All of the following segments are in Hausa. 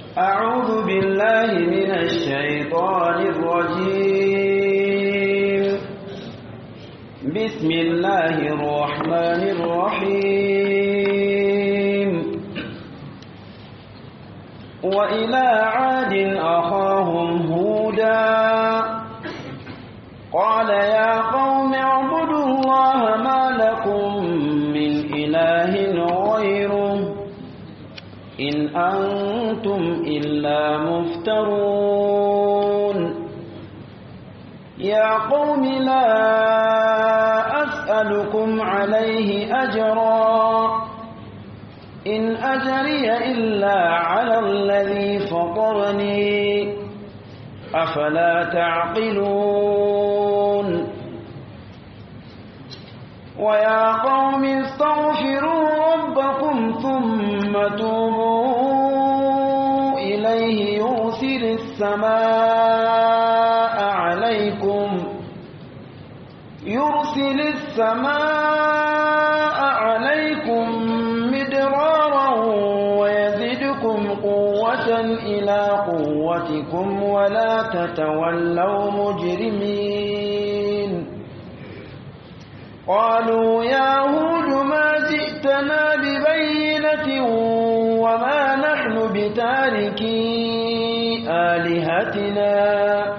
أعوذ بالله من الشيطان الرجيم بسم الله الرحمن الرحيم وإلى عاد أخاهم هودا قال يا قوم اعبدوا الله ما لكم من إله غيره إن أنتم إلا مفترون يا قوم لا أسألكم عليه أجرا إن أجري إلا على الذي فطرني أفلا تعقلون ويا قوم استغفروا ربكم ثم توبوا إليه يرسل السماء عليكم يرسل السماء عليكم مدرارا ويزدكم قوة إلى قوتكم ولا تتولوا مجرمين قالوا يا هود ما جئتنا ببينة وما نحن بتاركي آلهتنا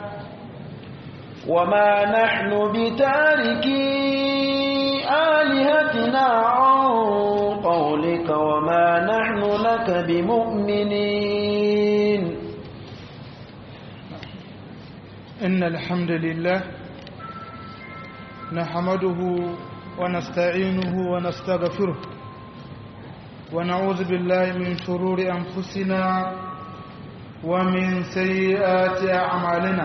وما نحن بتاركي آلهتنا عن قولك وما نحن لك بمؤمنين إن الحمد لله نحمده ونستعينه ونستغفره ونعوذ بالله من شرور أنفسنا ومن سيئات أعمالنا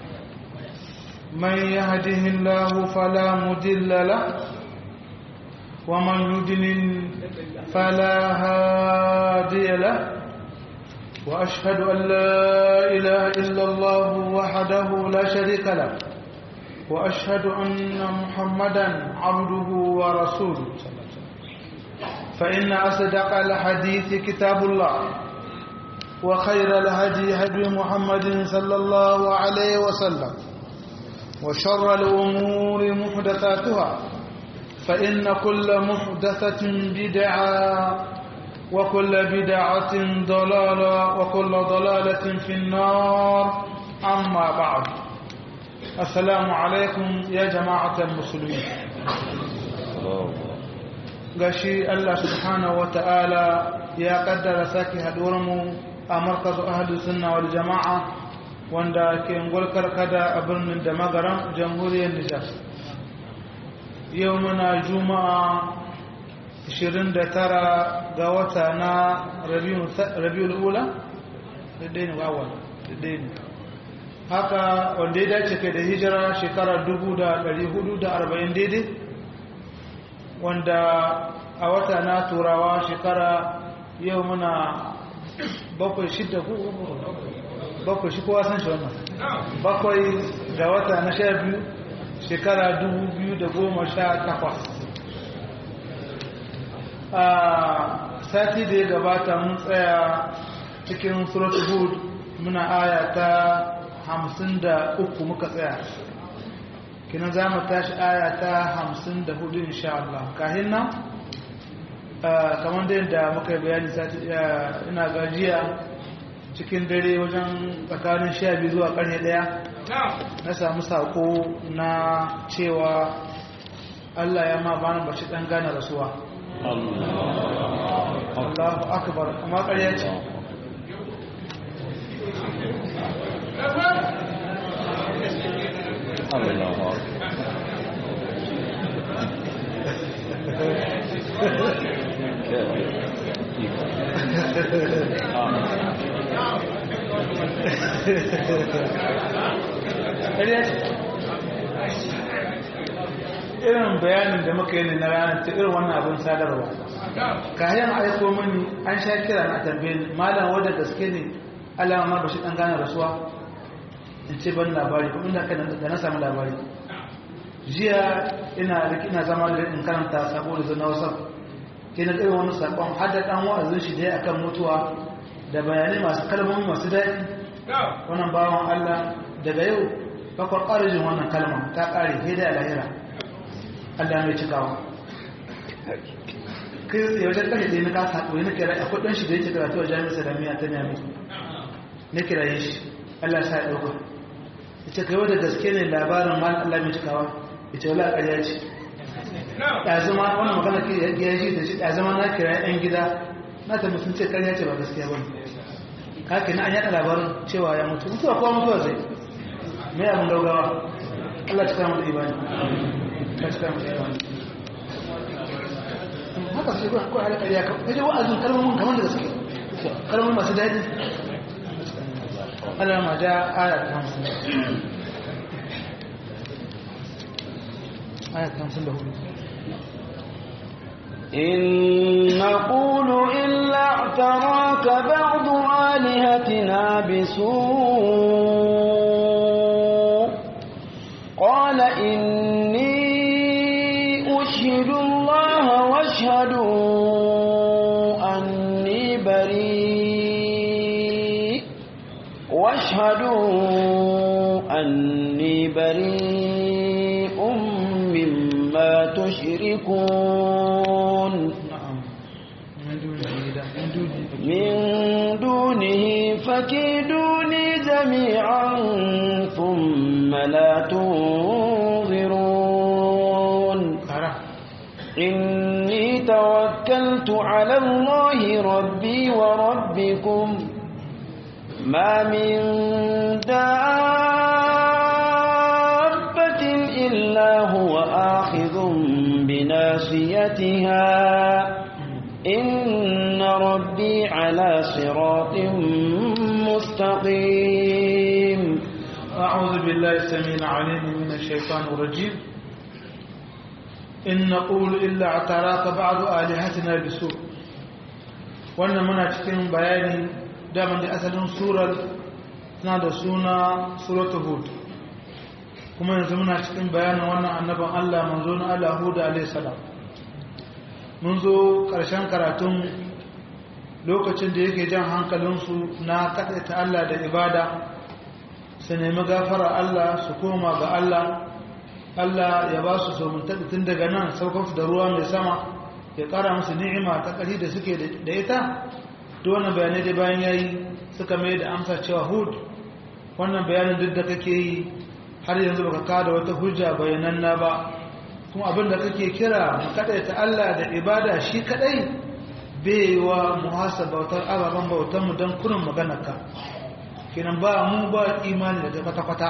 من يهده الله فلا مضل له ومن يضلل فلا هادي له وأشهد أن لا إله إلا الله وحده لا شريك له وأشهد أن محمدا عبده ورسوله فإن أصدق الحديث كتاب الله وخير الهدي هدي محمد صلى الله عليه وسلم وشر الأمور محدثاتها فإن كل محدثة بدعة وكل بدعة ضلالة وكل ضلالة في النار أما بعد السلام عليكم يا جماعة المسلمين gashi Allah subhanahu wata'ala ya kaddara sake mu a markazu ahadu sunna wal jama'a wanda ke ngulkar kada a birnin da magaran jamhuriyar Nijar yau muna juma'a 29 ga wata na rabiul ula daidai ne wawon daidai ne haka wanda ya dace kai da hijira shekarar 440 daidai wanda a wata na turawa shekara yau muna bakwai shidda ku bakwai shi kowa san shi wannan bakwai ga wata na sha biyu shekara 2018 a sati da ya gabata mun tsaya cikin suratul hud muna aya ta hamsin da uku muka tsaya kinan za mu tashi aya ta hamsin da hudu insha Allah kahin nan kamar da yadda muka yi bayani sati ina gajiya cikin dare wajen tsakanin sha biyu zuwa karni daya na samu sako na cewa Allah ya ma bani bashi dan gane rasuwa Allahu akbar amma ƙarya ce Allah irin bayanin da muka yi ne na ranar ta irin wannan abin sadarwa kayan aiko mini an sha kira na tambayin malam wadda gaske ne alama ma bashi dan gane rasuwa in ce ban labari kuma inda kan da na samu labari jiya ina ina zama da in karanta sabo da zana wasa ke na irin wani sakon har da dan wa'azin shi dai akan mutuwa da bayanai masu kalmomi masu daɗi wannan bawan Allah daga yau bakwar ƙarjin wannan kalma ta ƙare sai da lahira Allah mai cikawa kai ya wajen kashe da na kasa haɗuwa na kira a kudin shi da yake karatu a jami'ar salamiya ta nemi na kiraye shi Allah sa ya ɗauka ya ce kai wadda gaske ne labarin mal Allah mai cikawa ya ce wala ƙarya ce ya zama wannan magana ke ya ji da shi ya zama na kira yan gida na ta mutum ce ƙarya ce ba gaskiya ba kake na an yaɗa labarin cewa ya mutu mutuwa kowa mutuwa zai mai abin gaugawa Allah cika mu da ibani ka cika mu da ibani haka sai ko ko ala ƙarya ka je wa'azin kalmomin kamar da gaske kalmomin masu daɗi Allah ma ja aya ta 50 aya ta 54 إن نقول إلا اعتراك بعض آلهتنا بسوء قال إني أشهد الله واشهدوا أني بريء واشهدوا أني بريء مما تشركون na'am min dunihi da min dunihi من دونه فكيدوني جميعا ثم لا تنظرون kara إني توكلت على الله ربي وربكم ما من دابة إلا هو آخذ بناصيتها إن ربي على صراط مستقيم أعوذ بالله السميع العليم من الشيطان الرجيم إن نقول إلا اعتراك بعض آلهتنا بسوء wannan muna cikin bayani daman da asalin surar tana da suna suratul hud kuma yanzu muna cikin bayanin wannan annaban Allah manzo na Allah Hud alayhi salam mun zo ƙarshen karatun lokacin da yake jan hankalinsu na kaɗaita Allah da ibada su nemi gafara Allah su koma ga Allah Allah ya ba su somuntaɗi tun daga nan saukansu da ruwa mai sama ya ƙara musu ni'ima ta ƙari da suke da ita da wannan bayanai dai bayan ya yi suka mai da amsa cewa hud wannan bayanin duk da kake yi har yanzu baka kada wata hujja bayananna ba kuma abin da kake kira mu kaɗaita Allah da ibada shi kaɗai bai wa muhasa bautar ababen bautar mu don kurin maganarka kenan ba mu ba imani da kwata-kwata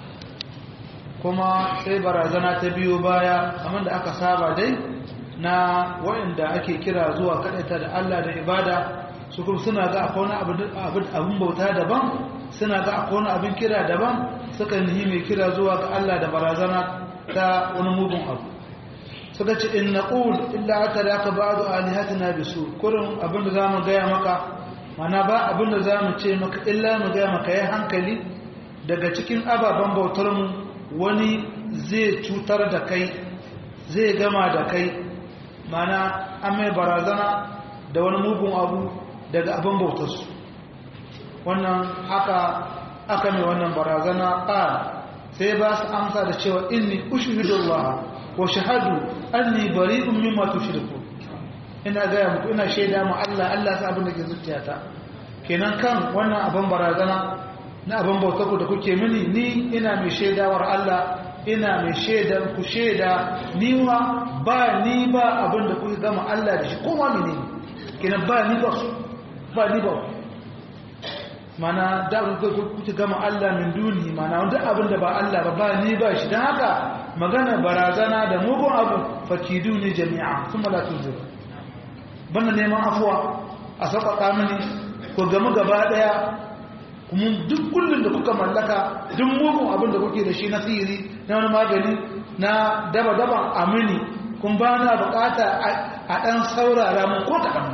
kuma sai barazana ta biyo baya kamar da aka saba dai na waɗanda ake kira zuwa kaɗaita da Allah da ibada su kuma suna ga akwai wani abin bauta daban suna ga akwai wani abin kira daban suka nihi mai kira zuwa ga Allah da barazana ta wani mugun abu suka ce in naqul illa aka da aka ba'du alihatina bisu kurin abin da zamu gaya maka mana ba abin da zamu ce maka illa mu gaya maka yayin hankali daga cikin ababen bautar mu wani zai cutar da kai zai gama da kai mana an mai barazana da wani mugun abu daga abin bautarsu wannan haka aka mai wannan barazana ƙar sai ba su amsa da cewa inni ushhidullah wa shahadu anni bari'un mimma tushriku ina gaya muku ina shaida mu Allah Allah sa abin da ke zuciyata kenan kan wannan abin barazana na abin bautarku da kuke mini ni ina mai shaidawar Allah ina mai shaidar ku shaida ni ma ba ni ba abin da kuka gama Allah da shi kowa ne kenan ba ni ba ba ni ba mana da kuka gama Allah min duni mana wanda abin da ba Allah ba ba ni ba shi don haka magana barazana da mugun abu fakidu ne jami'a sun mala tunzir banda neman afuwa a sauƙaƙa mini ku gamu gaba ɗaya kuma duk kullum da kuka mallaka duk mugun abin da kuke da shi na sihiri na wani magani na daba-daban amini kun ba na bukata a ɗan saurara mun ko kaɗan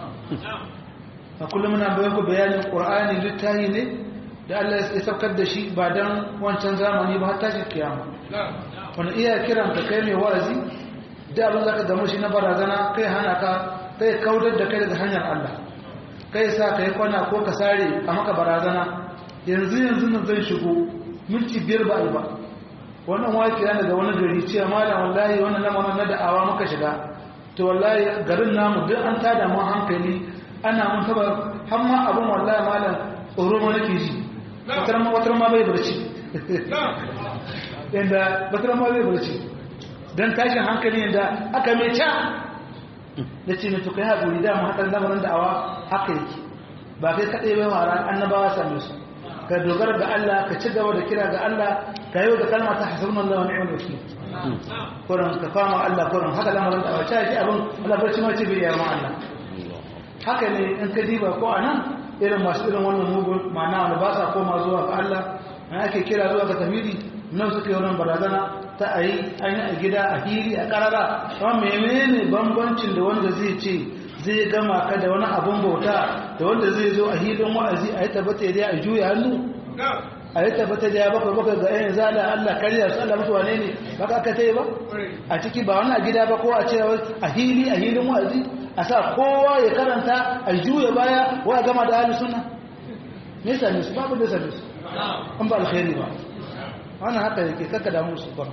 a kullum muna bayan ku bayanin ƙur'ani littahi ne da Allah ya saukar da shi ba don wancan zamani ba har tashin kiyama wani iya kiran ka kai mai wa'azi da abin za ka gamu shi na barazana kai hana ka kai kaudar da kai daga hanyar Allah kai sa ka yi kwana ko ka sare a maka barazana yanzu yanzu nan zan shigo minti biyar ba ba wannan waki yana daga wani gari cewa malam wallahi wannan lamarin na da'awa muka shiga to wallahi garin namu duk an tada mu hankali ana mun taba har ma abun wallahi malam tsoro ma nake ji watar ma watar ma bai barci inda watar ma bai barci dan tashin hankali inda aka mai ca da ce mai tukai haƙuri da mu haɗar lamarin da'awa haka yake ba kai kaɗai bai wara annabawa same su ka dogara ga Allah ka ci gaba da kira ga Allah ka yi da kalma ta hasbun Allah wa ni'mal wakil kuran ka fama Allah kuran haka lamarin da'awa ta yi abin Allah barci ma ce bai yi ma Allah haka ne in ka diba ko anan irin masu irin wannan mugun ma'ana wanda ba sa koma zuwa ga Allah an ake kira zuwa ga tafidi nan suka yi wannan barazana ta a yi an yi a gida a hiri a karara amma menene bambancin da wanda zai ce zai gama ka da wani abun bauta da wanda zai zo a hilin wa'azi a yi tabbata da a juya hannu a yi tabbata da ya bakwai bakwai ga yan zala Allah karya su Allah mutu wane ne ba ka ta yi ba a ciki ba wani a gida ba ko a ce a hili a hilin wa'azi a sa kowa ya karanta a juya baya wa gama da hali suna me same su babu da same su an ba alkhairi ba wannan haka yake kaka da musu ba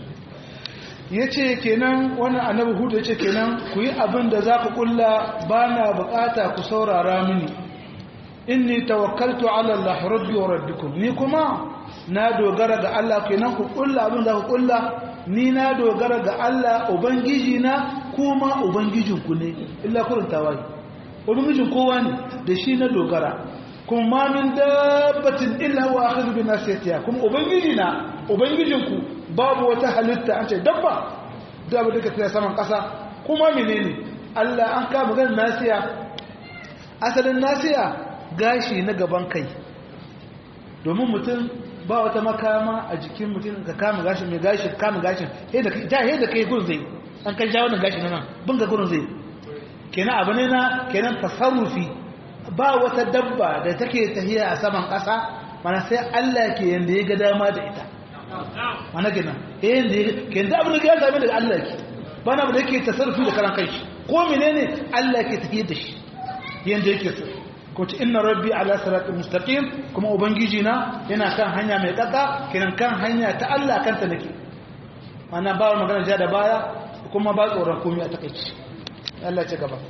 ya ce kenan wannan annabi hudu ya ce kenan ku yi abin da za ku kulla ba na bukata ku saurara mini inni tawakkaltu ala Allah rabbi wa rabbikum ni kuma na dogara ga Allah kenan ku kulla abin da ku kulla ni na dogara ga Allah ubangiji na kuma ubangijin ku ne illa kurin tawaye ubangijin kowa ne da shi na dogara kuma min dabbatin illa huwa akhidhu bi nasiyatiha kuma ubangiji na ubangijinku babu wata halitta an ce dabba da abu duka tsaye saman ƙasa kuma menene Allah an kama ganin nasiya asalin nasiya gashi na gaban kai domin mutum ba wata makama a jikin mutum ka kama gashi mai gashi kama gashin ja da kai gurin zai an kan ja wannan gashi na nan bin ga gurin zai kenan abu ne na kenan tasarrufi ba wata dabba da take tahiya a saman ƙasa mana sai Allah ke yanda ya ga dama da ita mana gina yayin da ke da abin da ya same daga Allah ke ba na abu da yake tasarrufi da karan kanshi ko menene Allah ke tafiyar da shi yanda yake so ko ci inna rabbi ala siratal mustaqim kuma ubangiji na yana kan hanya mai kaka kiran kan hanya ta Allah kanta nake mana ba magana ja da baya kuma ba tsoron komai a takeici Allah ce gaba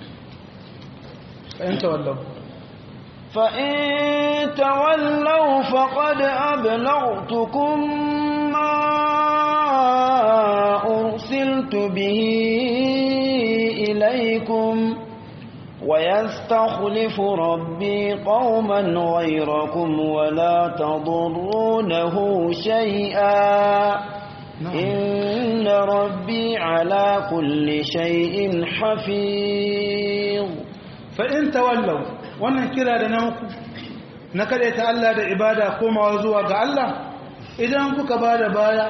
fa in tawallau فإن تولوا فقد أبلغتكم ما أرسلت به إليكم ويستخلف ربي قوما غيركم ولا تضرونه شيئا إن ربي على كل شيء حفيظ فإن تولوا wannan kira da na muku na ta Allah da ibada komawa zuwa ga Allah idan kuka ba da baya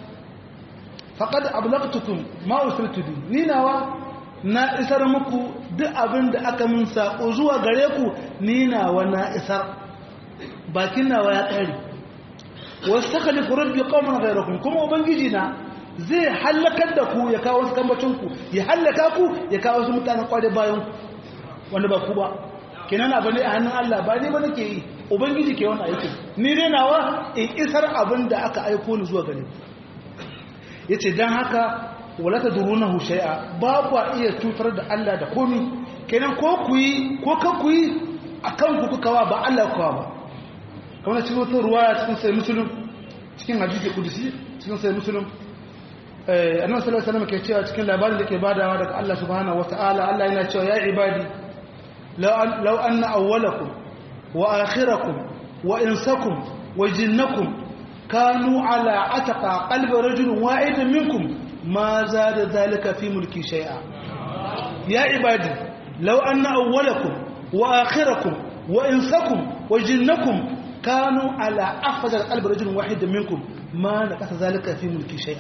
faqad ablaqtukum ma usiltu bi ni nawa na isar muku duk abin da aka mun sako zuwa gare ku ni nawa na isar bakin nawa ya kare wastakhlifu rabbi qauman ghayrakum kuma ubangiji na zai halakar da ku ya kawo wasu kambacin ku ya halaka ku ya kawo wasu mutanen kwade bayan ku wanda ba ku ba kenan abu ne a hannun Allah ba ne ba nake yi ubangiji ke wani aikin ni dai nawa in isar abin da aka aiko ni zuwa gare yace dan haka wala tadrunahu shay'a ba ku iya tutar da Allah da komi kenan ko ku yi ko ka ku yi akan ku kuka wa ba Allah kuwa ba kamar cikin wata ruwaya cikin sai musulun cikin hadisi kudusi cikin sai musulun eh annabi sallallahu alaihi wasallam ke cewa cikin labarin da ke badawa daga Allah subhanahu wataala Allah yana cewa ya ibadi لو أن أولكم وآخركم وإنسكم وجنكم كانوا على عتق قلب رجل واحد منكم ما زاد ذلك في ملكي شيئا يا عبادي لو أن أولكم وآخركم وإنسكم وجنكم كانوا على أفضل قلب رجل واحد منكم ما نقص ذلك في ملكي شيئا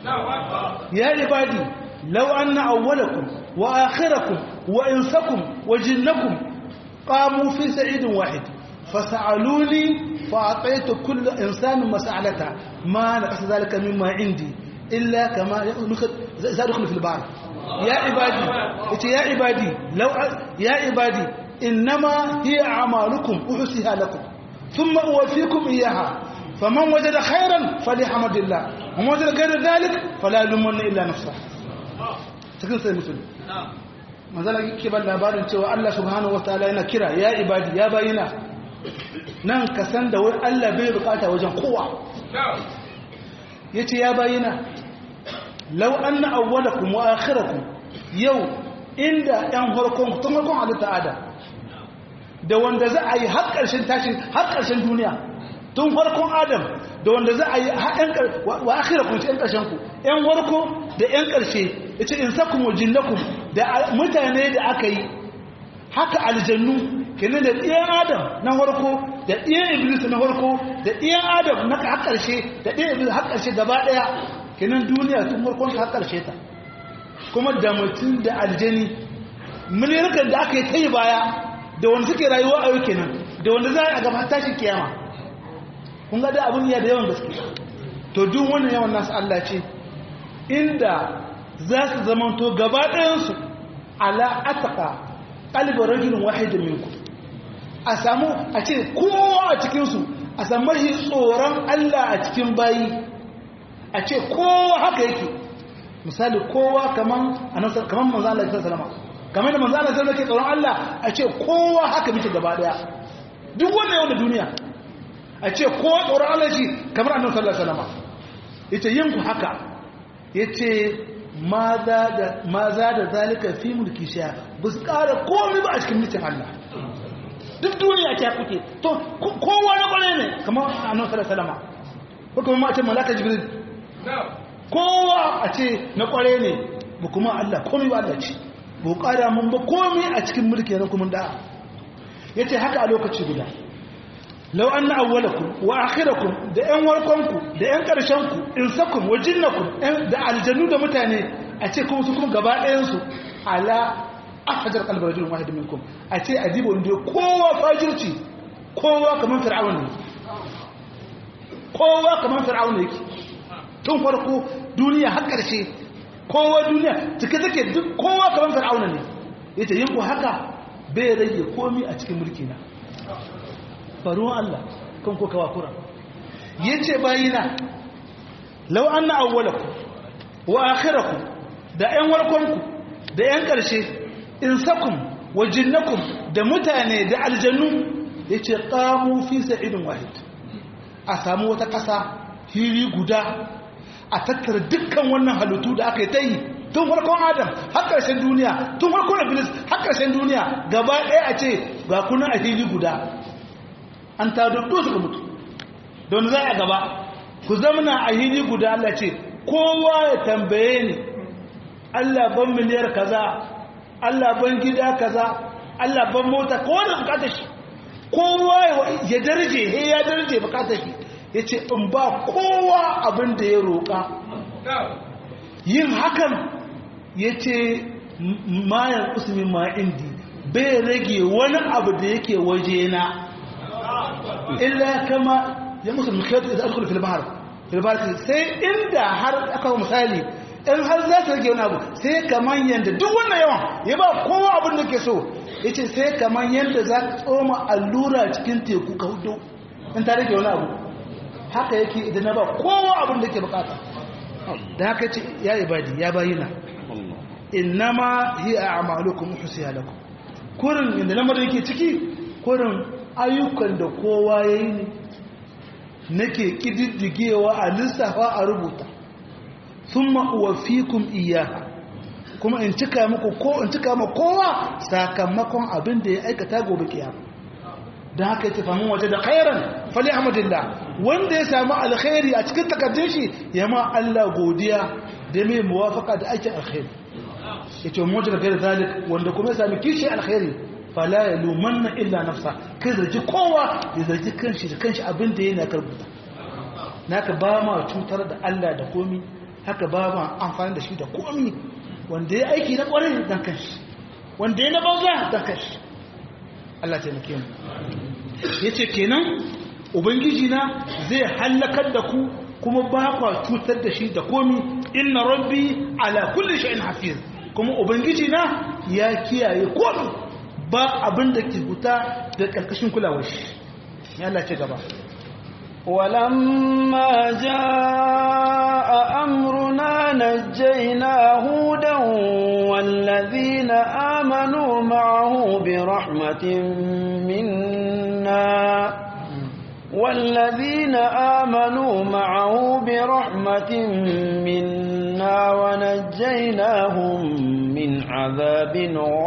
يا عبادي لو أن أولكم وآخركم وإنسكم وجنكم قاموا في سعيد واحد فسألوني فأعطيت كل إنسان مسألته ما نقص ذلك مما عندي إلا كما يدخل في البحر يا عبادي يا عبادي لو يا عبادي innama hiya a'malukum uhsiha lakum thumma uwaffikum iyyaha faman wajada khairan falyahamdillah wa wajada ghayra dhalik fala yulumanna illa nafsahu cikin sai musulmi manzala yake ban labarin cewa Allah subhanahu wataala yana kira ya ibadi ya bayina nan ka san da wai Allah bai bukata wajen kowa yace ya bayina law anna awwalakum wa akhirakum yau inda yan farkon tun farkon halitta adam da wanda za a yi har ƙarshen tashin har ƙarshen duniya tun farkon adam da wanda za a yi wa akhirakum ce yan ƙarshen ku yan farko da yan ƙarshe yace in sakum jinnakum da mutane da aka yi haka aljannu kenan da ɗiyan adam na farko da ɗiyan iblis na farko da ɗiyan adam na har ƙarshe da ɗiyan iblis har ƙarshe gaba ɗaya kenan duniya tun farkon har ƙarshe ta kuma da mutum da aljani miliyan da aka yi ta yi baya da wanda suke rayuwa a yau kenan da wanda za a gaba tashin kiyama kun ga da abin ya da yawan gaske to duk wannan yawan nasu Allah ce inda za su zamanto gaba ɗayansu ala ataka ƙalibar rajulun wahidin minku a samu a ce kowa a cikinsu a samu mahi tsoron Allah a cikin bayi a ce kowa haka yake misali kowa kaman kaman manzo Allah sallallahu alaihi kamar da manzo Allah sallallahu alaihi tsoron Allah a ce kowa haka muke gaba daya duk wanda yau da duniya a ce kowa tsoron Allah shi kamar annabi sallallahu alaihi wasallam yace yin ku haka yace ma za da ma za da zalika fi mulki sha bus ƙara komai ba a cikin mutum Allah duk duniya ta kuke to kowa na kware ne kamar annabi sallallahu alaihi wasallam ko kuma ma ce malaka jibril kowa a ce na kware ne ba kuma Allah komai ba Allah ce ba ƙara mun ba komai a cikin mulki na kuma da'a ya ce haka a lokaci guda lau an na awwalakum wa akhirakum da ƴan warkonku da ƴan ƙarshenku in sakum wa jinnakum da aljanu da mutane a ce kuma su kuma gaba ɗayansu ala ahajar kalbar rajulun wahid minkum a ce adibo inda kowa fajirci kowa kamar fir'aun ne kowa kamar fir'aun ne yake tun farko duniya har ƙarshe kowa duniya cike take duk kowa kamar fir'auna ne yace yin ku haka bai rage komi a cikin mulki na faruwan Allah kan ko kawa kura yace bayina law anna awwalakum wa akhirakum da ƴan warkonku da ƴan ƙarshe insakum wa jinnakum da mutane da aljannu yace qamu fi sa'idin wahid a samu wata ƙasa hiri guda a tattara dukkan wannan halittu da aka yi ta yi tun farkon adam har ƙarshen duniya tun farkon iblis har ƙarshen duniya gaba ɗaya a ce ga kuna a hili guda an ta duddu suka mutu don za a gaba ku zamana a hili guda Allah ce kowa ya tambaye ni Allah ban miliyar kaza Allah ban gida kaza Allah ban mota kowa da bukatar shi kowa ya darje he ya darje bukatar shi ya ce in ba kowa abin da ya roƙa yin hakan ya ce mayan usmin ma'indi bai rage wani abu da yake waje na illa kama ya musu mukiyatu da alkul filbahar filbahar sai inda har aka misali in har za su rage wani abu sai kamar yadda duk wannan yawan ya ba kowa abin da ke so ya ce sai kamar yadda za ka tsoma allura cikin teku ka hudu in ta rage wani abu haka yake idan na ba kowa abin da ke bukata da haka ce ya ibadi ya bayina innama hiya a'malukum uhsiha lakum kurin inda lamarin yake ciki kurin ayyukan da kowa yayi ne nake kididdigewa a lissafa a rubuta thumma uwaffikum iyyaha kuma in cika muku ko in cika muku kowa sakamakon abin da ya aikata gobe kiyama da haka yake famin waje da khairan fali ahmadillah wanda ya samu alkhairi a cikin takaddun shi ya ma Allah godiya da mai muwafaka da aikin alkhairi yace mu da gairu zalik wanda kuma ya sami kishi alkhairi fala yalumanna illa nafsa kai zargi kowa ya zargi kanshi da kanshi abin da yana karbuta naka ba ma cutar da Allah da komi haka ba ma amfani da shi da komi wanda ya aiki na kwarai dan kanshi wanda ya na banza dan kanshi Allah taimake mu yace kenan ubangiji na zai halakar da ku kuma ba kwa cutar da shi da komi inna rabbi ala kulli shay'in hafiz kuma ubangiji na ya kiyaye komi ba abin da ke huta da ƙarƙashin kulawar shi ya Allah ce gaba ولما جاء أمرنا نجينا هودا والذين آمنوا معه برحمة منا والذين آمنوا معه برحمة منا ونجيناهم من عذاب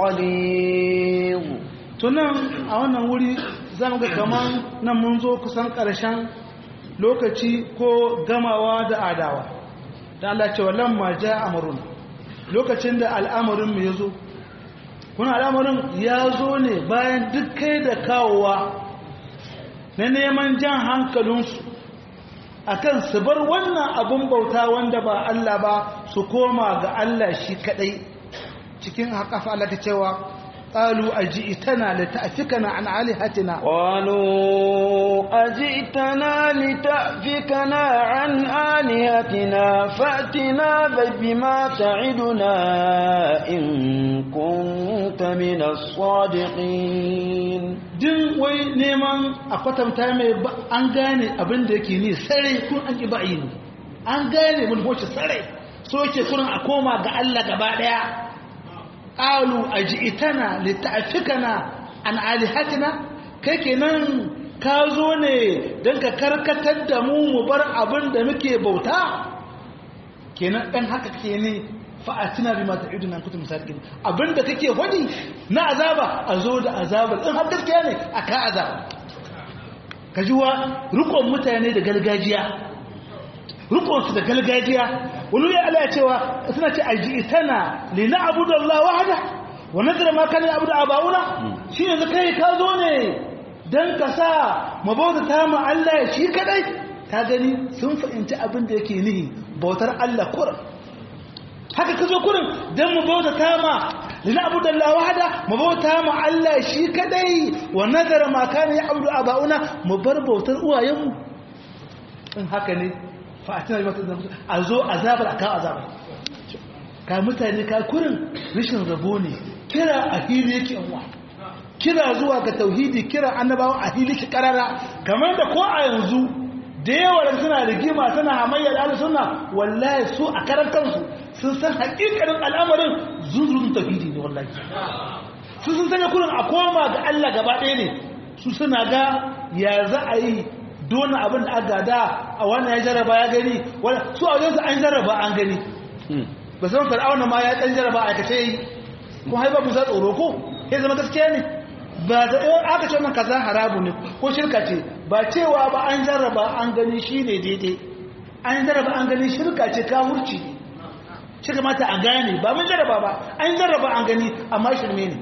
غليظ tunan a wannan wuri za mu ga kaman nan mun zo kusan ƙarshen lokaci ko gamawa da adawa da Allah ce wallan ma ja amrun lokacin da al'amarin mu yazo kuna al'amarin ya zo ne bayan duk kai da kawowa na neman jan hankalinsu akan su bar wannan abun bauta wanda ba Allah ba su koma ga Allah shi kadai cikin haƙafa Allah ta cewa قالوا أجئتنا لتأفكنا عن آلهتنا قالوا أجئتنا لتأفكنا عن آلهتنا فأتنا بما تعدنا إن كنت من الصادقين din wai neman a kwatanta mai an gane abin da yake ni sarai kun an ƙi ba'i ne an gane mun hoce sarai so yake kurin a koma ga Allah gaba ɗaya qalu aj'itana lita'fikana an alihatina kai kenan ka zo ne dan ka karkatar da mu mu bar abin da muke bauta kenan dan haka ke ne fa'atina bima ta'iduna kuntum sadiqin abinda kake hodi na azaba a zo da azaba in har gaskiya ne aka azaba kajiwa rukon mutane da gargajiya rukon su da gargajiya wani ya Allah cewa suna ce ajitana li na'budu Allah wahda wa nadra ma kana ya'budu abauna shi yanzu kai ka zo ne dan ka sa mu bauta ta mu Allah shi kadai ka gani sun fahimci abin da yake nihi bautar Allah kurin haka ka zo kurin don mu bauta ta ma lina abu da Allah wahada mu bauta ma Allah shi kadai wa nazara ma kana ya abu abauna mu bar bautar uwayenmu in haka ne fa a tana mata a zo azabar akan azabar ka mutane ka kurin rashin rabo ne kira a hili yake yanwa kira zuwa ga tauhidi kira annabawa a hili ki karara kamar da ko a yanzu da yawa suna rigima suna hamayya da suna wallahi su a karan kansu sun san hakikarin al'amarin zunzurun tafidi ne wallahi su sun sanya kurin a koma ga Allah gaba ɗaya ne su suna ga ya za a yi dona abin da aka da a wannan ya jaraba ya gani su a wajen su an jaraba an gani ba san fir'auna ma ya ɗan jaraba a kace yi ko haifa musa tsoro ko ya zama gaskiya ne ba da aka ce wannan kaza harabu ne ko shirka ce ba cewa ba an jarraba an gani shi ne daidai an jarraba an gani shirka ce kawurci ne shi kamata a gane ba mun jarraba ba an jarraba an gani amma shirme ne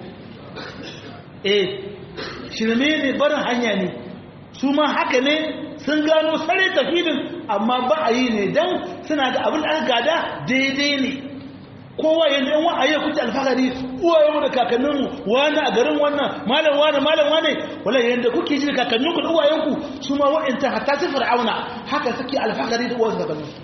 eh shirme ne barin hanya ne su ma haka ne sun gano sare tafilin amma ba a yi ne don suna da abin da aka gada daidai ne kowa yanzu yan wa'ayi ya kuce alfahari uwayenmu da kakanninmu wani a garin wannan malam wani malam wani wala yanda kuke ji da kakanninku da uwayenku su ma wa'inta hatta su fir'auna haka suke alfahari da uwansu da garinsu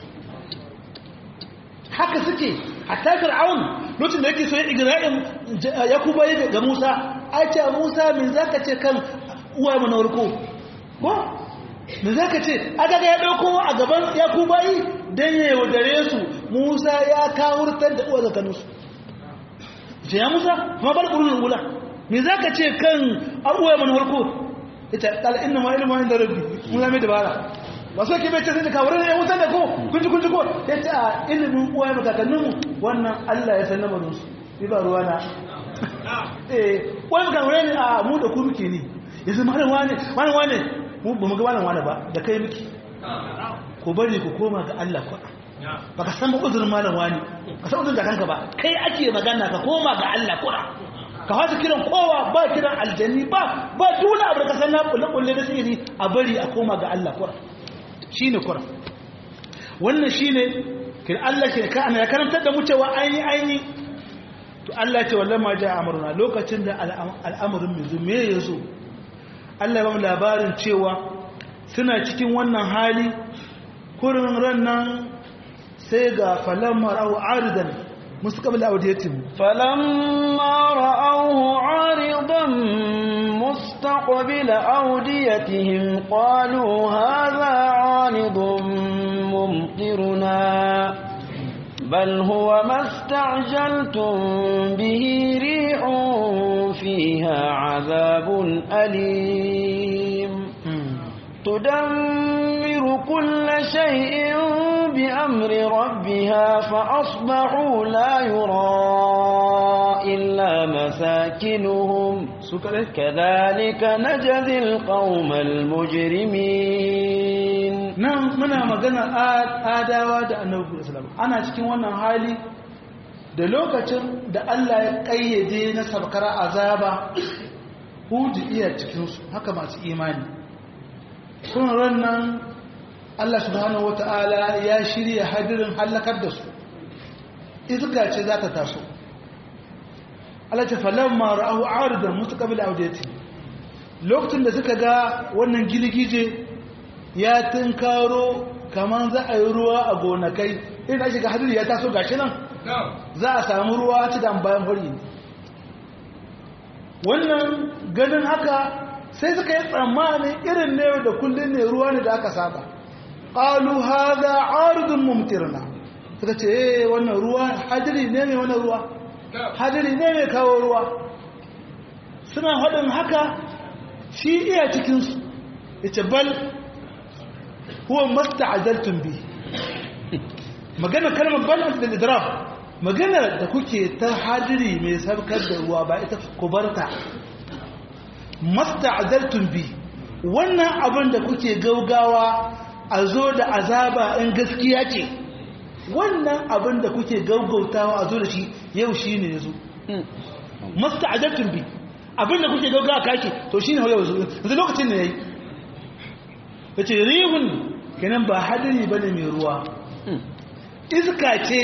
haka suke hatta fir'aun lokacin da yake so ya igra'in yakuba ya ga musa ai ce musa me zaka ce kan uwayenmu na warko ko me zaka ce aka ga ya dauko a gaban yakuba yi dan ya yaudare su Musa ya kawurtar da uwar zakaninsu ce ya Musa ma bar ƙurunin wula me za ka ce kan abuwa mana harko ita ƙala ina ma ilimin da rabbi Musa mai dabara ba so ke bai ce sai da kawurin ya wutar da ko kunji kunji ko ya ce a ilimin uwa ya kakanninmu wannan Allah ya san lamarinsu ni ba ruwa na eh wani kawurin ne a mu da ku muke ne yanzu malam wane malam wane mu ba mu ga malam wane ba da kai muke ku bari ku koma ga Allah kwa ba ka san ba uzurin malam wani ka san uzurin kanka ba kai ake magana ka koma ga Allah kura ka fata kiran kowa ba kiran aljanni ba ba dole abu ka san na kulle kulle da sihiri a bari a koma ga Allah kura shine kura wannan shine kin Allah ke ka ana karantar da mu cewa aini aini to Allah ce wallahi ma ja amruna lokacin da al'amarin mai zume yazo Allah ya ba mu labarin cewa suna cikin wannan hali kurin ran nan sai ga falamma ra'u aridan mustaqbil awdiyatihim فلما رأوه عارضا مستقبل أوديتهم قالوا هذا عارض ممطرنا بل هو ما استعجلتم به ريح فيها عذاب أليم تدمر كل شيء بأمر ربها فأصبحوا لا يرى إلا مساكنهم كذلك نجزي القوم المجرمين nan muna magana adawa da annabi sallallahu ana cikin wannan hali da lokacin da Allah ya kayyade na sabkar azaba hudu iya cikinsu haka masu imani sun rannan Allah subhanahu wata'ala ya shirya hadirin hallakar da su iska ce za ta taso Allah ce falon mara'ahu aridan mutu kabila audeti lokacin da suka ga wannan gilgije ya tunkaro kamar za a yi ruwa a gonakai irin ake ga hadiri ya taso gashi nan za a samu ruwa ci da bayan fari wannan ganin haka sai suka yi tsammanin irin ne da kullum ne ruwa ne da aka saba ƙalu haza arzun mumtirna suka ce eh wannan ruwa hadiri ne mai wannan ruwa hadiri ne mai kawo ruwa suna haɗin haka shi iya cikinsu ita bal huwa masta azaltun bi magana kalmar bal da idraf magana da kuke ta hadiri mai sabkar da ruwa ba ita ku barta masta'azaltum bi wannan abin da kuke gaugawa a zo da azaba in gaskiya ce wannan abin da kuke gaugautawa a zo da shi yau shi ne yazo masta'azaltum bi abin da kuke gaugawa kake to shi ne yau zo yanzu lokacin ne yayi yace rihun kenan ba hadiri bane mai ruwa iska ce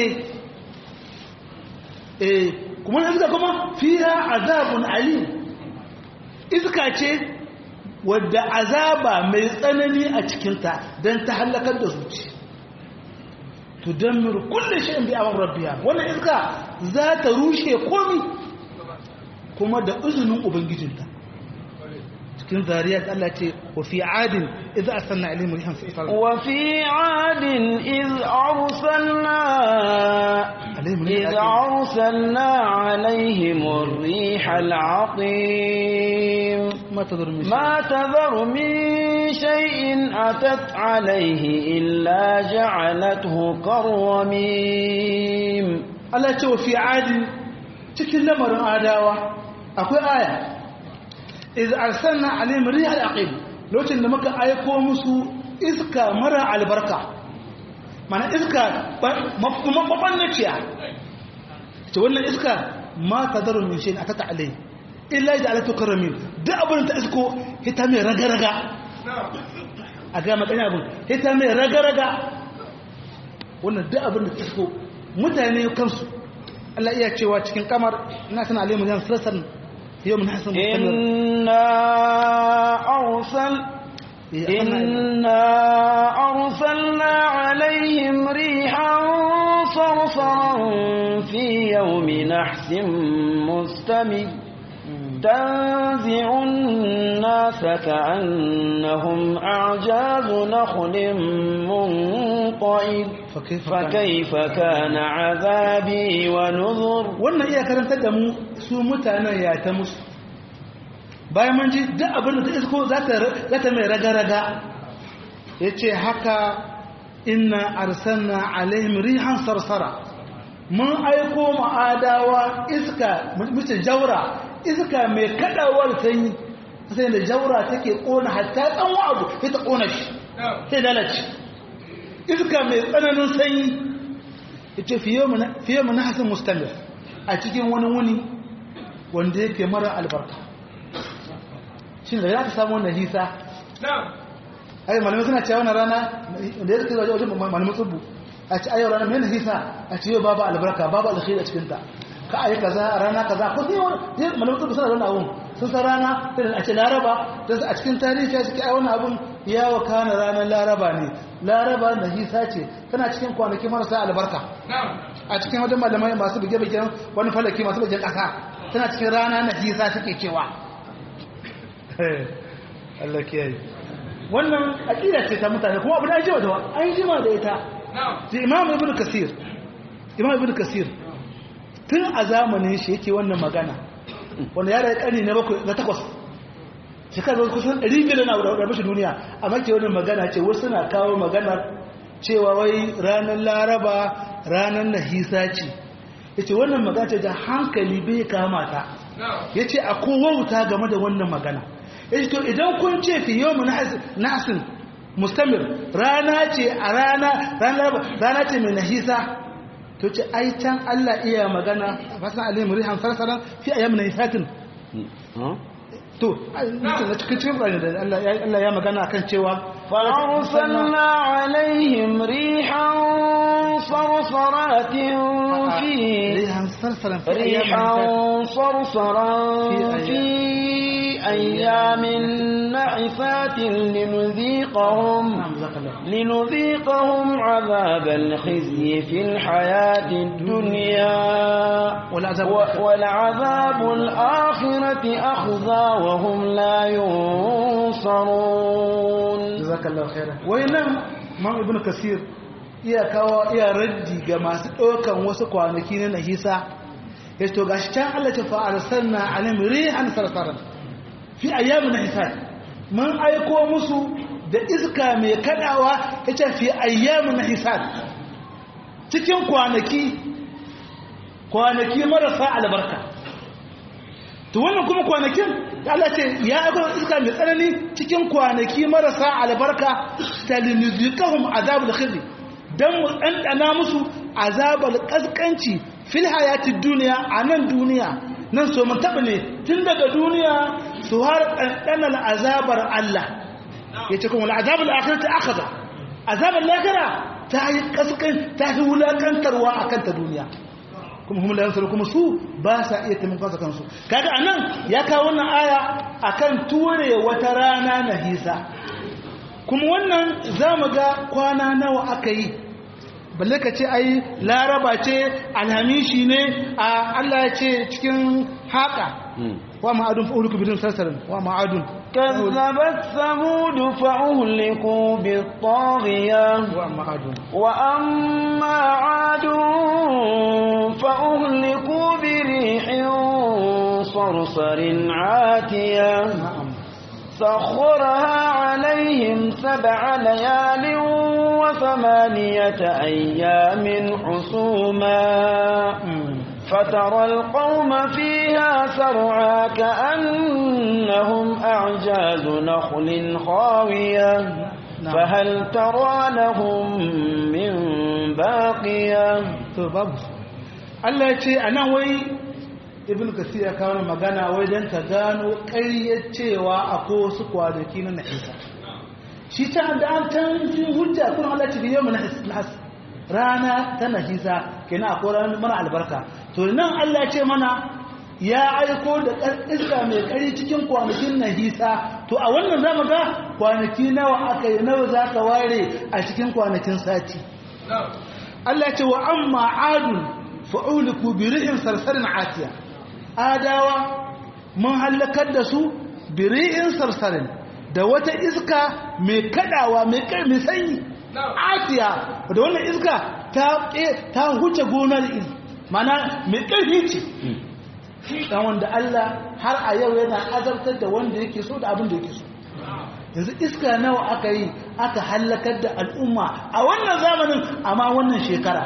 eh kuma iska kuma fiha azabun alim iska ce wadda azaba mai tsanani a cikinta don ta hallakar da zuci to don miru kulle shi bi amon rabbiya wannan iska za ta rushe komi kuma da izinin ubangijinta cikin zariyar Allah ce wa fi adin idza arsalna ilayhim rihan sa'ifar wa fi adin iz arsalna إذ أرسلنا عليهم الريح العقيم ما تذر من ما تذر من شيء أتت عليه إلا جعلته كالرميم Allah ce wa fi adin cikin lamarin adawa akwai aya iz arsalna alaihim rihal aqim lokacin da muka aiko musu iska mara albarka mana iska mabannaciya ta wannan iska ma ta zarar min shi a ta ta'alai illa da alatu karamin duk abin ta isko hita mai raga-raga a gama ɗanya abin hita mai raga-raga wannan duk abin da ta isko mutane kansu Allah iya cewa cikin kamar ina sana alimu zan sassan yau mun hasan inna arsal إنا أرسلنا عليهم ريحا صرصرا في يوم نحس مستمر تنزع الناس كأنهم أعجاز نخل منقعد فكيف كان عذابي ونذر wannan iya karantar da mu su mutanen ya ta musu bayan man ji duk abin da ta isko za ta mai raga-raga ya ce haka inna arsanna alaihim rihan sarsara mun aiko ma'adawa iska mace jaura iska mai kadawar sanyi sai da jaura take kona hatta tsanwa abu sai ta kona shi sai lalace iska mai tsananin sanyi ya ce fiye mu na hasin mustamir a cikin wani wuni wanda yake mara albarka shi da ya ka samu wannan hisa ai malamai suna cewa wannan rana da ya kai wajen malamai tsubu a ci ayyau rana mai hisa a ci yau babu albarka babu alkhairi a cikinta ka ayi kaza a rana kaza ko sai wani malamai tsubu suna da wannan abun sun san rana irin a ce laraba don a cikin tarihi ta suke ai wannan abun ya wakana ranar laraba ne laraba na hisa ce tana cikin kwanaki marasa albarka a cikin wajen malamai masu buge-bugen wani falaki masu bugen ƙasa tana cikin rana na hisa take cewa Allah kiyaye wannan aƙida ce ta mutane kuma abu da jima da an jima da ita da imam ibn kasir imam ibn kasir tun a zamanin shi yake wannan magana wanda ya da ƙarni na bakwai na takwas shekaru kusan 500 na da bashi duniya amma ke wannan magana ce wasu na kawo maganar cewa wai ranar laraba ranar nahisa ce ya ce wannan magana ce da hankali bai kamata ya ce a kowauta game da wannan magana ya ce to idan kun ce fi yau nasin mustamir rana ce a rana rana ce mai nahisa to ce ai can Allah iya magana a fasan alim rihan sarsaran fi ayyam nahisatin to na cikin cikin bayani da Allah ya magana akan cewa فأرسلنا عليهم ريحا صرصرات في ريحا صرصرا في ريحا صرصرا في أيام نحفات لنذيقهم لنذيقهم عذاب الخزي في الحياة الدنيا ولعذاب الآخرة أخزى وهم لا ينصرون jazakallahu khairan wayannan man ibnu kasir iya kawo iya raddi ga masu ɗaukan wasu kwanaki na nahisa yace to gashi can Allah ta fa arsalna alim rihan sarsaran fi ayyamin nahisat mun aiko musu da iska mai kadawa yace fi ayyamin nahisat cikin kwanaki kwanaki marasa albarka to wannan kuma kwanakin Allah ce ya aiko iska mai tsanani cikin kwanaki marasa albarka talinuzikahum azabul khizi dan mu dandana musu azabul kaskanci fil hayati duniya a nan duniya nan so mun taba ne tun daga duniya su har dandanan azabar Allah yace kuma azabul akhirati akhadha azabul lakara ta yi kaskan ta yi wulakantarwa akan ta duniya kuma hum la yansaru kuma su ba sa iya taimakon kansu kansu kaga anan ya kawo wannan aya akan ture wata rana na hisa kuma wannan zamu ga kwana nawa aka yi balle ka ce ai laraba ce alhamishi ne a Allah ya ce cikin haka wa ma'adun fa'uluku bidin sassarin wa ma'adun كذبت ثمود فأهلكوا بالطاغية wa ma'adun وأما عاد فأهلكوا بريح صرصر عاتية na'am سخرها عليهم سبع ليال وثمانية أيام حسوما فترى القوم فيها سرعا كأنهم أعجاز نخل خاوية نعم. فهل ترى لهم من باقية to babu Allah ya ce a nan wai ibn kasir ya kawo magana wai don ka gano ƙaryar cewa akwai wasu kwanaki na nahisa shi ta da an can fi hujja kuma Allah ce biyo mana nahas rana ta nahisa kenan akwai ranar mana albarka to nan Allah ya ce mana ya aiko da ƙar- iska mai ƙari cikin kwanakin nahisa to a wannan zamu ga kwanaki nawa aka yi nawa za ka ware a cikin kwanakin sati Allah ce wa amma adun fa'uliku bi rihin sarsarin atiya adawa mun halakar da su bi rihin sarsarin da wata iska mai kadawa mai kai mai sanyi atiya da wannan iska ta ta huce gonar iri mana mai karfi ce dan wanda Allah har a yau yana azabtar da wanda yake so da abin da yake so yanzu iska nawa aka yi aka hallakar da al'umma a wannan zamanin amma wannan shekara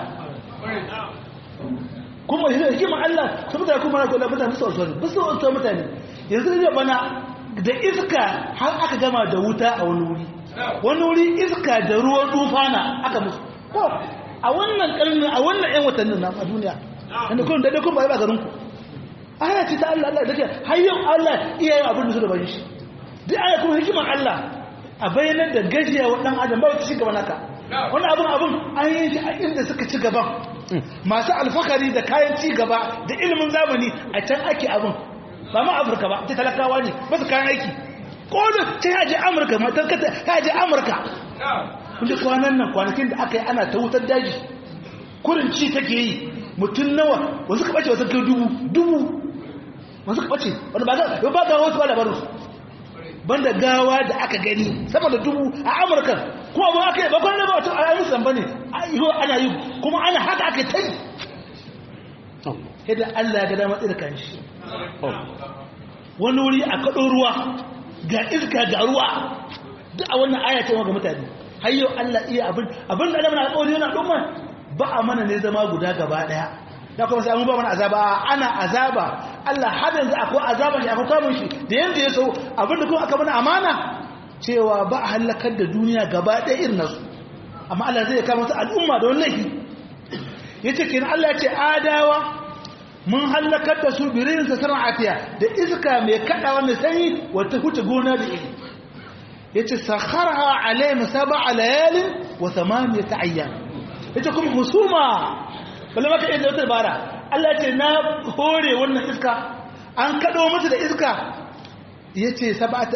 kuma shi da hikimar Allah su mutane kuma na kula mutane su wasu ba su wasu mutane yanzu da bana da iska har aka gama da wuta a wani wuri wani wuri iska da ruwan tufana aka musu ko a wannan karni a wannan yan watannin na a duniya inda kun daidai kun ba ba garin ku aya ce ta Allah Allah da ke har yau Allah iya yin abin da su da bayan shi duk aya kuma hikimar Allah a bayanar da gajiya wa ɗan adam ba wata ci gaba naka wani abin abin an yi shi a inda suka ci gaban masu alfakari da kayan ci gaba da ilimin zamani a can ake abin ba ma afirka ba ta talakawa ne ba su kayan aiki kodin ta yaje amurka matan kata ta yaje amurka wanda kwanan nan kwanakin da aka yi ana ta wutar daji kurin ci take yi mutum nawa wasu ka bace wasu kai dubu dubu wasu ka bace wanda ba ga ba ga wasu ba labarin su banda gawa da aka gani sama da dubu a amurka kuma ba aka yi ba kwanan ba wata a musu ba ne ana yi kuma ana haka aka ta yi yadda allah ga dama tsira kan shi wani wuri a kaɗo ruwa ga iska ga ruwa duk a wannan aya ce ga mutane har yau allah iya abin abin da alamar alƙawari yana ɗumma ba a mana ne zama guda gaba ɗaya da kuma sai an ba mana azaba ana azaba Allah har yanzu akwai azaba shi akwai kamun shi da yanda ya so abinda kuma aka mana amana cewa ba a halakar da duniya gaba ɗaya irin nasu amma Allah zai kama su al'umma da wani laifi yace kenan Allah ya ce adawa mun halakar da su birin sa sanar atiya da iska mai kadawa mai sanyi wata huce gona da iri yace sakharha alayhim sab'a layalin wa thamaniyata ayyam yace kuma husuma balle maka inda wata bara Allah ce na hore wannan iska an kado musu da iska yace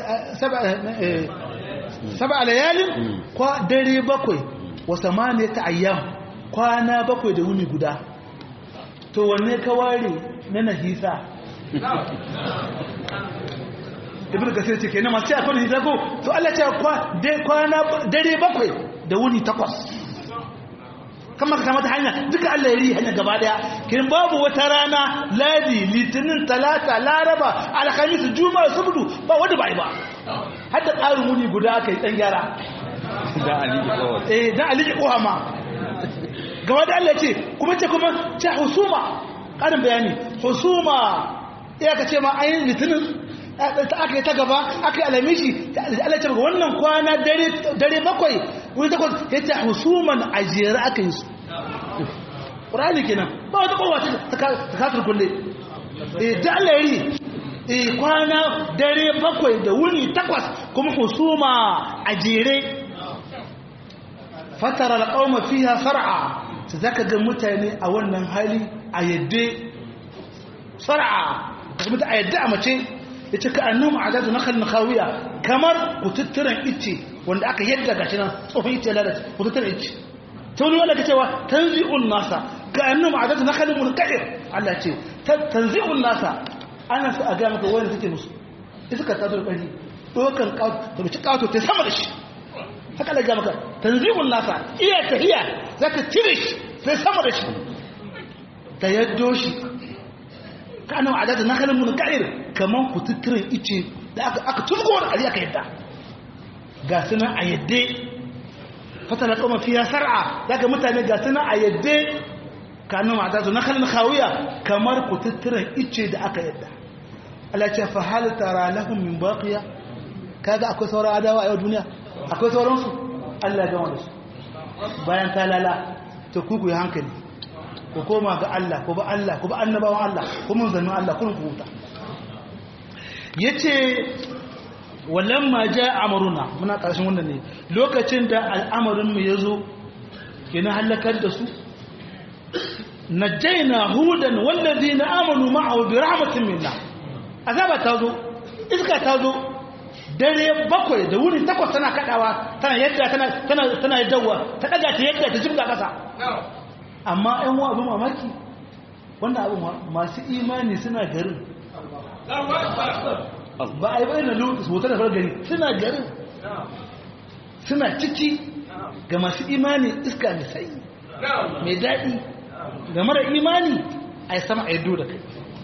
sab'a layalin kwa dare bakwai wa samaniyata ayyam kwana bakwai da wuni guda to wanne ka ware na nahisa ibn kasir ce kenan masu akwai nahisa ko to Allah ce kwana dare bakwai da wuni takwas kama ka samu ta hanya duka Allah ya ri hanya gaba daya kin babu wata rana ladi litinin talata laraba alhamis juma'a subdu ba wanda bai ba hadda tsarin muni guda aka yi dan gyara da aliki kawai eh da aliki kowa ma gaba da Allah ce kuma ce kuma ce husuma karin bayani husuma ya ka ce ma ayin litinin ta aka yi ta gaba aka yi alamishi Allah ce wannan kwana dare bakwai wani takwas ya ce husuman ajiyar aka yi su ƙurani kenan ba wata kowa ta kasar kulle da Allah yi kwana dare bakwai da wuni takwas kuma husuma a jere fatara alƙawma fiha sar'a su zaka ga mutane a wannan hali a yadda sar'a ka mutu a yadda a mace ya ce ka annan adadu na kan kawiya kamar kututturen icce wanda aka yadda ga shi nan tsohon icce lalace kututturen icce ta wani wanda ka cewa tanzi'un nasa ka annan adadu na kan mulkaɗir Allah ce tanzi'un nasa ana su a ga maka wani suke musu iska ta zo ƙari ɗaukan ƙato da ci ƙato ta sama da shi haka da ga maka tanzi'un nasa iya ta iya za ka cire shi sai sama da shi ta yaddo shi ka annan adadu na kan mulkaɗir kamar kututturen ice da aka turgo wani ƙari aka yadda ga suna a yadda fata na ƙoma fiya sar'a za ka mutane ga suna a yadda ka annan adadu na kan kawiya kamar kututturen ice da aka yadda Allah ce fa hal tara lahum min baqiya kaga akwai sauran adawa a yau duniya akwai sauran su Allah ya gama da su bayan ta lala to ku ku yi hankali ku koma ga Allah ku ba Allah ku ba annabawan Allah ku mun zannu Allah kun ku huta yace walamma jaa amruna muna karshen wannan ne lokacin da al'amarin mu yazo kina halakar da su najjayna hudan wallazina amanu ma'ahu bi rahmatin minna azaba ta zo iska ta zo dare bakwai da wuni takwas tana kadawa tana yadda tana tana tana yaddawa ta daga ta yadda ta jibga kasa amma ɗan wa abin mamaki wannan abin masu imani suna garin ba a yi bayan da lotus hotar da gari suna garin suna ciki ga masu imani iska mai sanyi mai daɗi ga mara imani a yi sama a yaddo da kai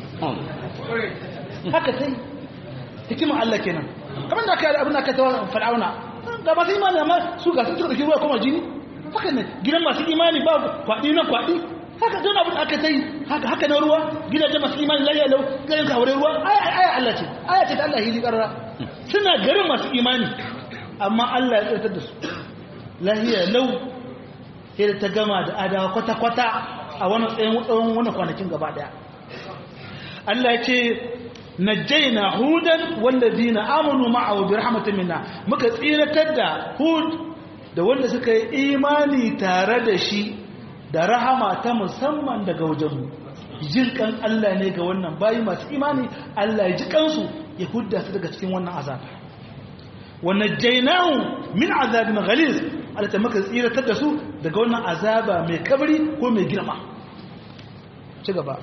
haka sai hikimar Allah kenan kamar da aka yi abin da aka tawa fir'auna ga masu imani amma su ga sun tsarki ruwa kuma jini haka ne gidan masu imani ba kwaɗi na kwaɗi haka don abin da aka ta yi haka na ruwa gidajen masu imani lafiya lau garin kawarai ruwa aya Allah ce aya ce ta Allah hili ƙarara suna garin masu imani amma Allah ya tsarkar da su lafiya lau sai da ta gama da adawa kwata-kwata a wani tsayin tsawon wani kwanakin gaba daya Allah ce najjayna hudan wallazina amanu ma'ahu bi rahmatin minna muka tsiratar da hud da wanda suka yi imani tare da shi da rahama ta musamman daga wajenmu jin kan Allah ne ga wannan bayi masu imani Allah ya ji kansu ya hudda su daga cikin wannan azaba wa najjaynahu min azabin ghalis Allah ta muka tsiratar da su daga wannan azaba mai kabri ko mai girma ci gaba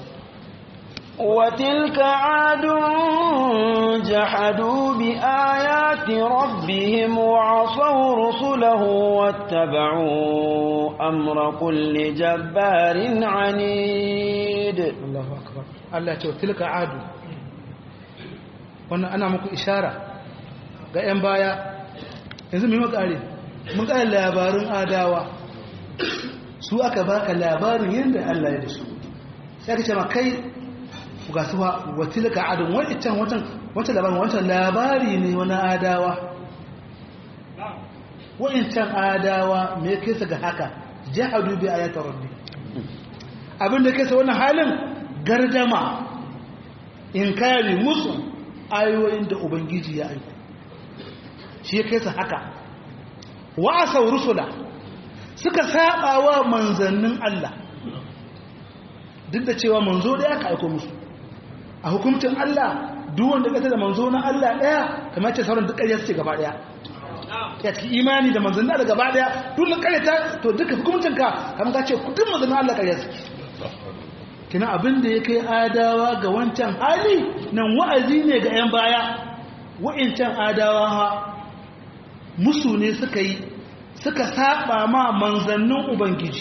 وتلك عاد جحدوا بآيات ربهم وعصوا رسله واتبعوا أمر كل جبار عنيد Allahu akbar Allah ya ce tilka adu wannan ana muku ishara ga 'yan baya yanzu mai makare mun ƙara labarin adawa su aka baka labarin yadda Allah ya da su sai ka ce ma kai ga su wa tilka adu wancan wancan wancan labarin wancan labari ne wani adawa wancan adawa me kai su ga haka jahadu bi ayatar rabbi abin da kai sa wannan halin gardama inkari musu ayoyin da ubangiji ya aiko shi ya kai su haka wa'asau rusula suka saba wa manzannin Allah duk da cewa manzo daya ka aiko musu a hukuncin Allah duk wanda ka da manzo na Allah daya kamar ce sauran duk ƙarya suke gaba daya ya cikin imani da manzannin Allah gaba daya duk da ƙarya ta to duka hukuncin ka kamar ka ce kudin manzannin Allah ƙarya suke kina abin da ya kai adawa ga wancan hali nan wa'azi ne ga 'yan baya wa'incan adawa ha musu ne suka yi suka saba ma manzannin ubangiji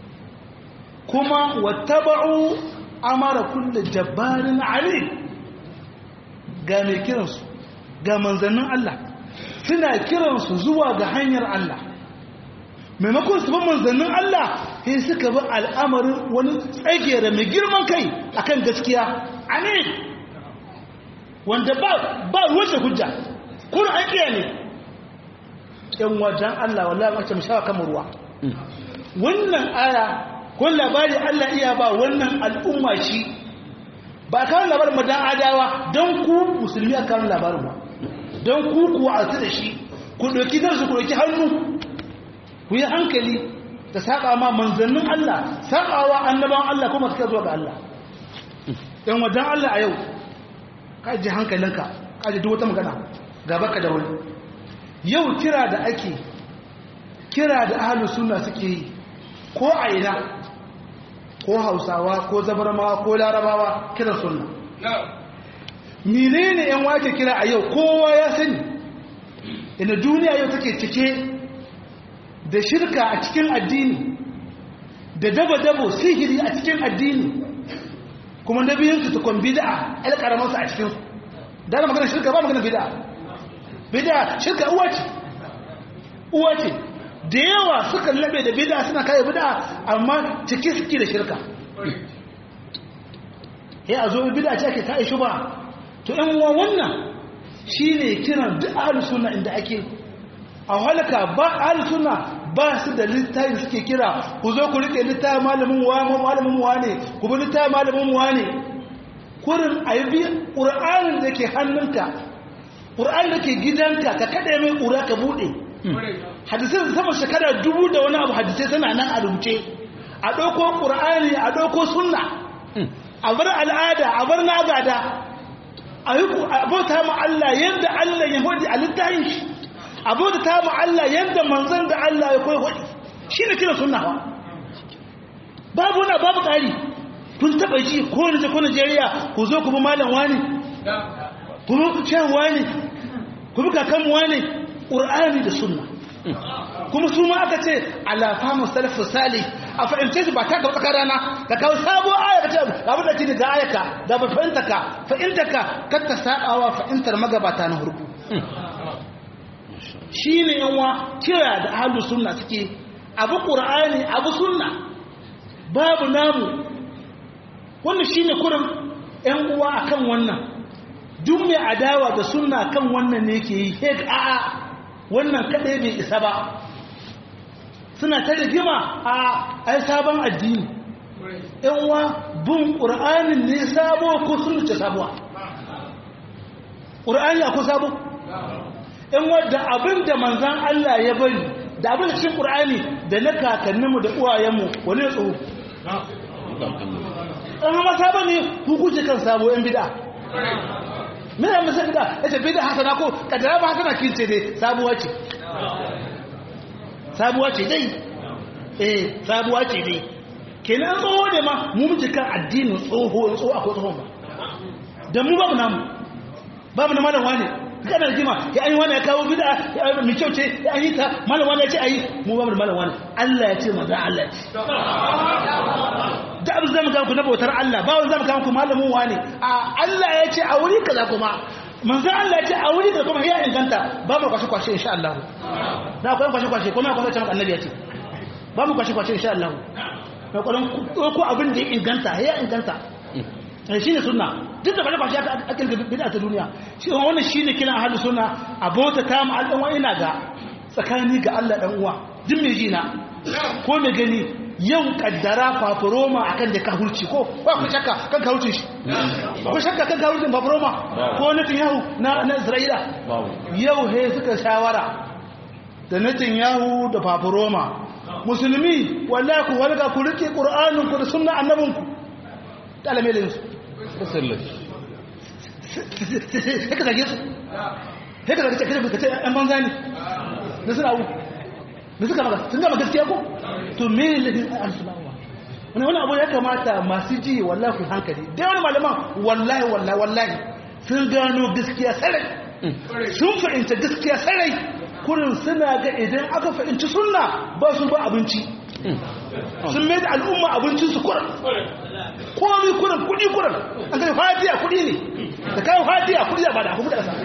kuma wattaba'u amara kullu jabbarin ali ga mai kiransu ga manzannin Allah suna kiransu zuwa ga hanyar Allah maimakon su bi manzannin Allah sai suka bi al'amarin wani tsagera mai girman kai akan gaskiya amin wanda ba ba ruwace hujja kuna aikiya ne yan wajen Allah wallahi mace mu shawa kamar ruwa wannan aya ko labari Allah iya ba wannan al'umma shi ba kawo labarin madan adawa don ku musulmi a kawo labarin ba don ku kuwa a da shi ku ɗauki darsu ku ɗauki hannu ku yi hankali da saba ma manzannin Allah sabawa annabawan Allah kuma suka zuwa ga Allah yan wajen Allah a yau ka ji hankalinka ka ji duk wata magana ga baka da wani yau kira da ake kira da ahalu sunna suke yi ko a ina ko hausawa ko zabarmawa ko larabawa kiran sunna menene yan wake kira a yau kowa ya sani ina duniya yau take cike da shirka a cikin addini da dabo-dabo sihiri a cikin addini kuma na biyunsu tukun bida'a el karamarsu a cikinsu da na magana shirka ba magana bida'a bida'a shirka uwa ce uwa ce da yawa suka labe da bida'a suna kayan bida'a amma ciki suke da shirka ya a zo bida'a ce ake kayan shuba to yan uwa wannan shi ne kiran duk ahalus suna inda ake a halaka ba ahalus suna ba su da littafi suke kira ku zo ku rike littafi malamin wa malamin wa ne ku bi littafi malamin wa ne kurin ayi qur'anin da ke hannunka qur'anin da ke gidanka ka kada mai ƙura ka bude hadisai sama shekara dubu da wani abu hadisai suna nan a rubuce a ɗauko ƙur'ani a ɗauko sunna a bar al'ada a bar nagada a yi abota ma Allah yadda Allah ya hodi a littafin shi abota ma Allah yadda manzon da Allah ya koyi hodi shi ne kira sunna ba babu na babu ƙari kun taɓa ji ko wani ko Najeriya ku zo ku bi malam wani ku bi cewa wani ku bi kakan wani ƙur'ani da sunna kuma su ma aka ce alafa musalafu salih a fahimce su ba ta gaba tsakar rana ka kawo sabo aya ka ce abin da ce ga ayaka da ba fahimta ka fahimta ka kar ta sabawa fahimtar magabata na hurku shi ne yanwa kira da ahlus sunna suke abu qur'ani abu sunna babu namu wannan shine kurin yan uwa akan wannan duk mai adawa da sunna kan wannan ne yake yi hek a'a wannan kadai bai isa ba suna ta rigima a ai sabon addini yanwa bin ƙur'anin ne sabo ko sun ce sabuwa ƙur'ani akwai sabo yanwa da abin da manzan Allah ya bari da abin da cikin ƙur'ani da na kakanninmu da uwayenmu wani ya tsoro ɗan hama sabon ne hukunci kan sabo yan bida mai yamma sai bida ya ce bida hasana ko kadara ba hasana kince dai sabuwa ce sabuwa ce dai eh sabuwa ce dai kenan tsoho ne ma mu muke kan addinin tsoho tsoho akwai tsohon ba da mu babu namu babu na malam wane kana rigima ya an yi wani ya kawo bida ya mai kyau ce ya an yi ta malam wane ya ce a yi mu babu da malam wane Allah ya ce maza Allah ce da abin zama kanku na bautar Allah ba wani zama kanku malamin wane a Allah ya ce a wuri kaza kuma manzan Allah ya ce a wuri kaza kuma ya inganta ba mu kwashe kwashe insha Allah na akwai kwashe kwashe kuma akwai can annabi ya ce ba mu kwashe kwashe insha Allah na kwanan ko abin da ya inganta ya inganta shi ne suna duk da kwashe aka ake bida ta duniya shi wannan shi ne kiran ahalu suna abota ta mu al'umma ina ga tsakani ga Allah dan uwa duk mai jina ko mai gani yau kaddara fafuroma akan da kahurci ko ba ku shakka kan kahurci shi ba ku shakka kan kahurcin fafuroma ko nufin yahu na isra'ila yau he suka shawara da nufin yahu da fafuroma musulmi wallahi ku walga ku rike qur'anin ku da sunna annabinku talamelin su haka zage su haka zage ce kace yan banza ne da suna abu da suka maka sun gama gaskiya ko to me ne al-sulawa wani wani abu ya kamata masu ji wallahi ku hankali da wani malaman wallahi wallahi wallahi sun gano gaskiya sarai sun fahimta gaskiya sarai kurin suna ga idan aka fahimci sunna ba su ba abinci sun mai da al'umma abincinsu kurin komi kurin kudi kurin an kai fatiya kudi ne da kayan fatiya kudi da ba da kudi da sa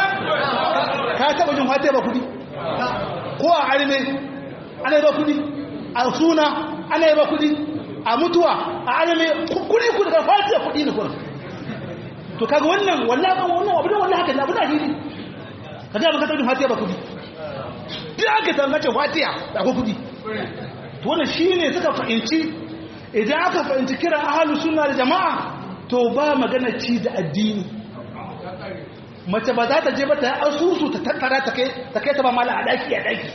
ka taba jin fatiya ba kudi ko a arime ana yi ba kudi a suna ana yi ba kudi a mutuwa a arime kudi kudi da fatiya kudi ne kurin to kaga wannan wallahi wannan abu da wallahi haka ne abu da hili ka ga ba ka taba jin fatiya ba kudi duk aka tambace fatiya da ko kudi to wannan shine suka fahimci idan aka fahimci kiran ahlus sunna da jama'a to ba magana ci da addini mace ba za ta je ba ta yi asusu ta tattara ta kai ta kai ta ba mala a daki a daki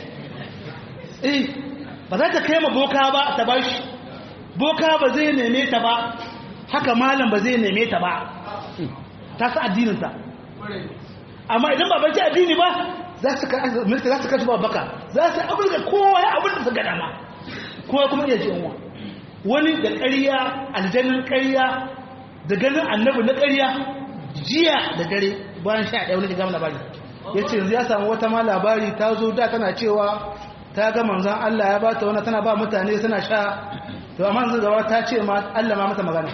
eh ba za ta kai ma boka ba ta bashi boka ba zai neme ta ba haka malam ba zai neme ta ba ta sa addinin ta amma idan ba bai addini ba za su za su kasu baka za su abin da kowa ya abin da su gada ma kowa kuma iya ji unwa wani da ƙarya aljannin ƙarya da ganin annabi na ƙarya jiya da dare bayan sha ɗaya wani gama labari ya ce yanzu ya samu wata ma labari ta zo da tana cewa ta ga manzan Allah ya ba ta wani tana ba mutane suna sha to amma yanzu gaba ta ce ma Allah ma mata magana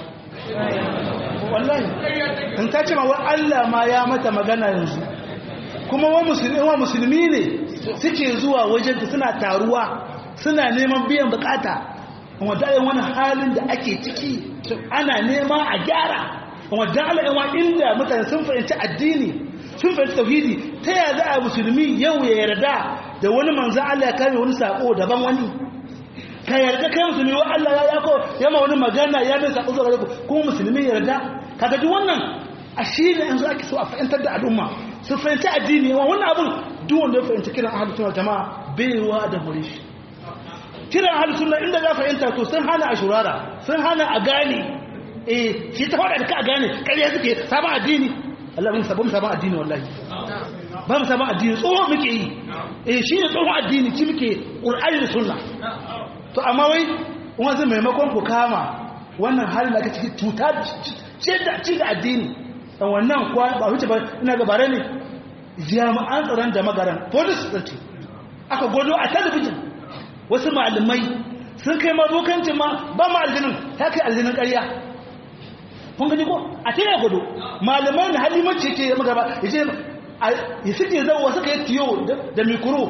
wallahi in ta ce ma wa Allah ma ya mata magana yanzu kuma wa musulmi wa musulmi ne suke zuwa wajen ta suna taruwa suna neman biyan bukata wadda yin wani halin da ake ciki ana nema a gyara wadda ala'inwa inda mutane sun fahimci addini sun fahimci tauhidi ta yaya za a musulmi yau ya yarda da wani manzan Allah ya kame wani sako daban wani ka yarda kai musulmi wa Allah ya yako ya ma wani magana ya mai sako zuwa ku kuma musulmi yarda kaga duk wannan a shi ne yanzu ake so a fahimtar da al'umma su fahimci addini yawan wannan abun duk wanda ya fahimci kiran ahlus sunna jama'a bai ruwa da gure shi kiran ahlus sunna inda za fahimta to sun hana a shurara sun hana a gane eh shi ta faɗa da ka a gane ƙarya suke sabon addini Allah mun sabon sabon addini wallahi ba mu sabon addini tsohon muke yi eh shi ne tsohon addini ci muke ƙur'ani da sunna to amma wai wanzu maimakon ku kama wannan halin da aka ciki cuta ce da ci da addini dan wannan kuwa ba wuce ba ina ga bare ne jami'an tsaron da magaran police din ce aka godo a talabijin wasu malamai sun kai mabokancin ma ba ma aljinin ta kai aljinin ƙarya kun gani ko a ta yi godo malamai na halimanci ke magaba ya ce ya suke zauwa suka yi tiyo da mikro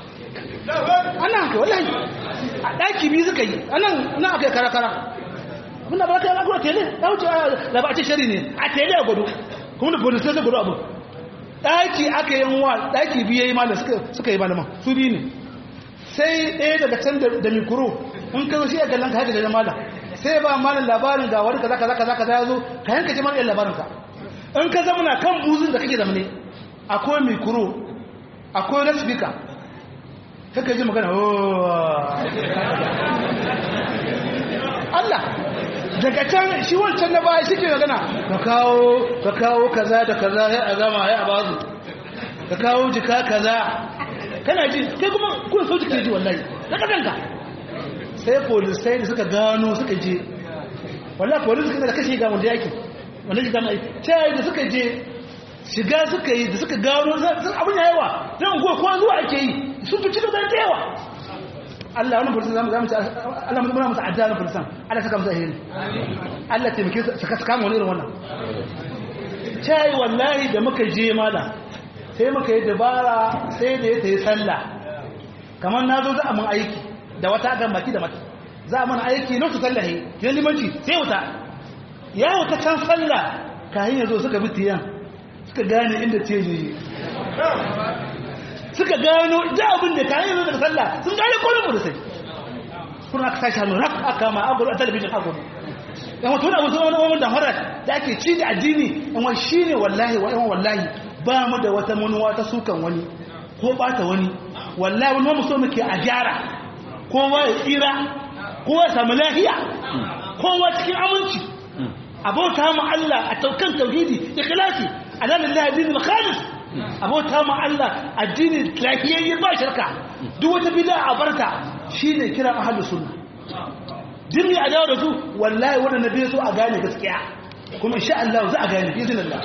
ana haka wallahi a ɗaki biyu suka yi anan na aka yi kara-kara muna ba ka yi agro tele ya wuce da ba a ce shari ne a tele a gudu kuma da polisai zai gudu abu ɗaki aka yi wa ɗaki biyu ya yi malam suka yi malaman su biyu ne sai ɗaya daga can da mikro in ka zo shi ya kallon ka haka da malam sai ba malam labarin ga wani kaza kaza kaza kaza ya zo ka yanka ce mana labarin ka in ka zama na kan buzun da kake zamane akwai mikro akwai loudspeaker kaka ji magana Allah daga can shi wancan na baya shi ke magana ka kawo ka kawo kaza da kaza ya a gama ya a bazu ka kawo jika kaza kana ji kai kuma kun so jike ji wallahi ka kadanka sai polisai da suka gano suka je wallah polis suka da kashe ga wanda yake wanda yake gama aiki sai da suka je shiga suka yi da suka gano sun abin yawa don go ko zuwa ake yi sun fi cikin da yawa Allah wannan polisan zamu zamu Allah mun muna musu addu'a na polisan Allah saka musu alheri Allah taimake su saka saka mu irin wannan sai wallahi da muka je mala sai muka yi dabara sai da ya tayi sallah kamar na zo za a mun aiki da wata gan baki da mata za a mana aiki na su sallahi kiyan limanci sai wuta ya wuta can sallah kayan yazo suka bi tiyan suka gane inda ce je suka gano da abin da kayan yazo daga sallah sun gane kolin mu da sai kuna aka tashi hannu rak aka ma agulu a talabijin agulu yan wato da wasu wani wani da horar da ake ci da addini yan wani shine wallahi wa yan wallahi ba mu da wata manuwa ta sukan wani ko bata wani wallahi wani mu so muke a gyara kowa ya tsira kowa ya samu lafiya kowa cikin aminci abota mu Allah a taukan tauhidi ikhlasi ala lillahi dinul khalis abota mu Allah addini lafiyayye ba shirka duk wata bid'a a barka shine kira ahlus sunna dinni a dawo da su wallahi wannan nabi so a gane gaskiya kuma insha Allah za a gane bi iznillah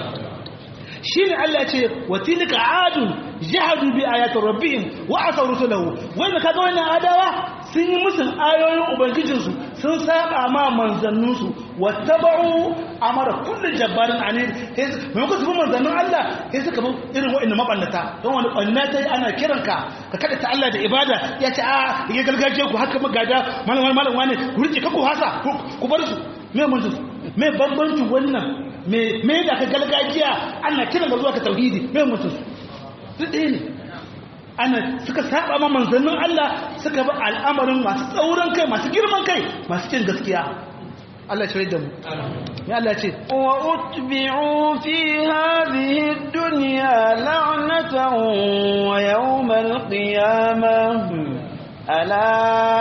shine Allah ce wa tilka adun jahadu bi ayati rabbihim wa asaw rusulahu wanda kaga wannan adawa sun yi musun ayoyin ubangijin su sun saba ma manzannun su wattaba'u amara kullu jabbarin anid mai ku su manzannun Allah sai suka bi irin wa'annan mabannata don wani bannata ana kiranka ka kada ta Allah da ibada ya ce a ya gargaje ku haka magada malam malam wani ku rike ka ku hasa ku bar su me mun su me bambanci wannan me da ka galgajiya ana kiran ga zuwa ka tauhidi me mutum su ɗaya ne ana suka saba ma manzannin Allah suka bi al'amarin masu tsauran kai masu girman kai masu cin gaskiya Allah ya da mu ya Allah ce wa utbi'u fi hadhihi ad-dunya la'natan wa yawm al-qiyamah ala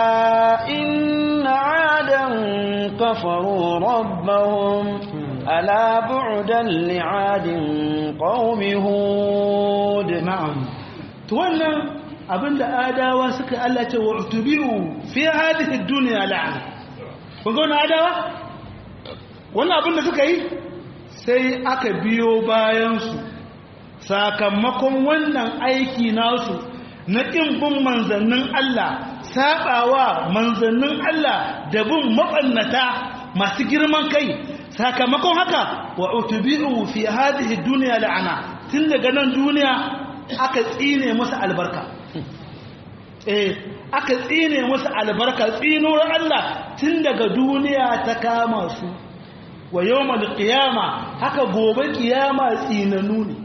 inna 'adan kafaru rabbahum ألا بعدا لعاد قوم هود نعم تولى abinda adawa suka Allah ce wa utubi'u fi hadhihi ad-dunya la'ana kun ga wannan adawa wannan abinda suka yi sai aka biyo bayan su sakamakon wannan aiki nasu na kin bin manzannin Allah sabawa manzannin Allah da bin mabannata masu girman kai sakamakon haka wa utubi'u fi hadhihi dunya la'ana tun daga nan duniya aka tsine musu albarka eh aka tsine musu albarka tsinuwar Allah tun daga duniya ta kama su wa yawmal qiyama haka gobe kiyama tsinanu ne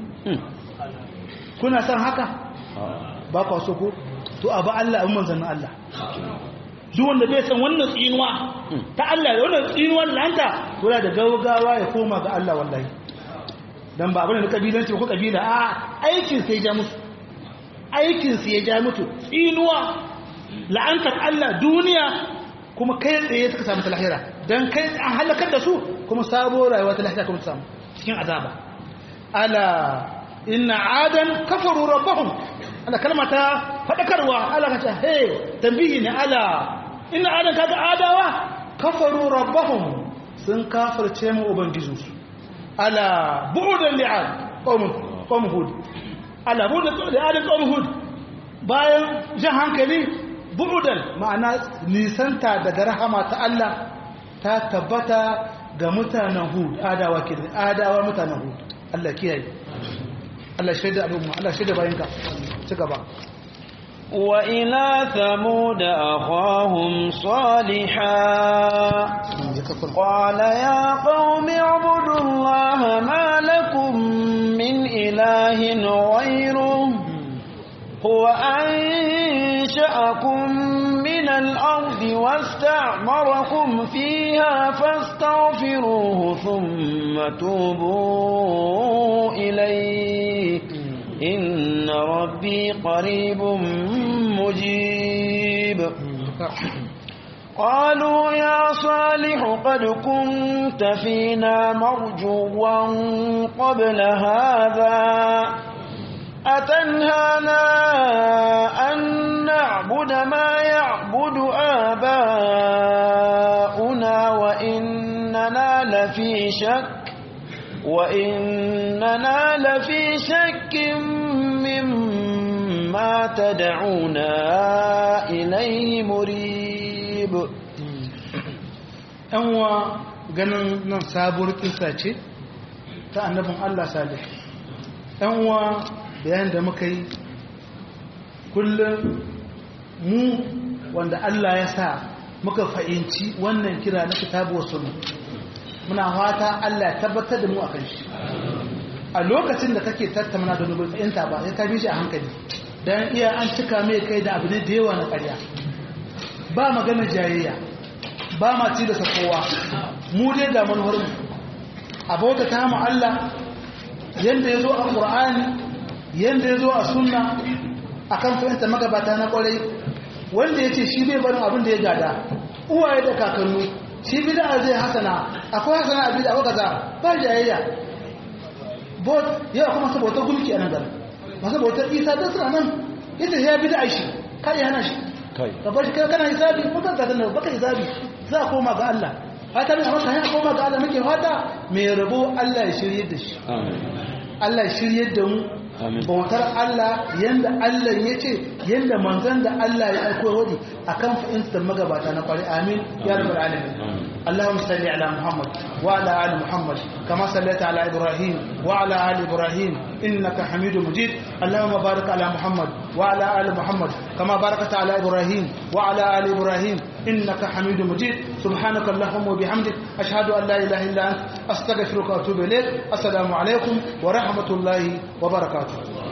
kuna san haka ba ku so ko to abu Allah abin manzannin Allah duk wanda bai san wannan tsinuwa ta Allah da wannan tsinuwar lanta kula da gaugawa ya koma ga Allah wallahi dan ba abin da kabilanci ko kabila a aikin sai ja musu aikin sai ya ja mutu tsinuwa la'antar Allah duniya kuma kai tsaye suka samu lahira dan kai an halakar da su kuma sabo rayuwa ta lahira kuma samu cikin azaba ala inna adan kafaru rabbahum ana kalma ta fadakarwa ala kace hey tambihi ne ala inna adan kaga adawa kafaru rabbahum sun kafirce mu ubangijinsu ala bu'dan li'ad qawm qawm hud ala bu'dan li'ad qawm hud bayan jan hankali bu'dan ma'ana nisanta daga rahama ta Allah ta tabbata ga mutanen hud adawa kidan adawa mutanen hud Allah kiyaye Allah shaida al'umma Allah shaida bayinka ci gaba وإلى ثمود أخاهم صالحا قال يا قوم اعبدوا الله ما لكم من إله غيره هو أنشأكم من الأرض واستعمركم فيها فاستغفروه ثم توبوا إليه إن ربي قريب مجيب قالوا يا صالح قد كنت فينا مرجوا قبل هذا أتنهانا أن نعبد ما يعبد آباؤنا لفي شك وإننا لفي شك مما تدعونا إليه مريب yanwa ganin nan sabuwar kisa ce ta annabin Allah salih yanwa bayan da muka yi kullum mu wanda Allah ya sa muka fahimci wannan kira na kitabu wasu muna fata Allah ya tabbatar da mu a kan shi a lokacin da kake tattauna da nubin fahimta ba ya ka bi shi a hankali don iya an cika mai kai da abu ne da yawa na ƙarya ba magana jayayya ba ma ci da kowa mu dai da manuwar mu a bauta ta mu Allah yanda ya zo a Qur'ani yanda ya zo a sunna akan fahimta magabata na kwarai wanda ya ce shi bai barin abin da ya gada uwaye da kakannu shi bid'a zai hasana akwai hasana a bid'a kaza ba jayayya bot yau kuma su bautar gulki a nan garin masu bautar isa don suna nan ita ya bid'a shi kai hana shi ka bar shi kai kana hisabi mutan ta nan baka hisabi za a koma ga Allah fata mai amsa ya koma ga Allah muke fata mai rabo Allah ya shirye da shi Allah ya shirye da mu bautar Allah yanda Allah ya ce yanda manzan da Allah ya aiko wadi akan fahimtar magabata na kwari amin ya rabbal alamin اللهم صل على محمد وعلى ال محمد كما صليت على ابراهيم وعلى ال ابراهيم انك حميد مجيد اللهم بارك على محمد وعلى ال محمد كما باركت على ابراهيم وعلى ال ابراهيم انك حميد مجيد سبحانك اللهم وبحمدك اشهد ان لا اله الا انت استغفرك واتوب اليك السلام عليكم ورحمه الله وبركاته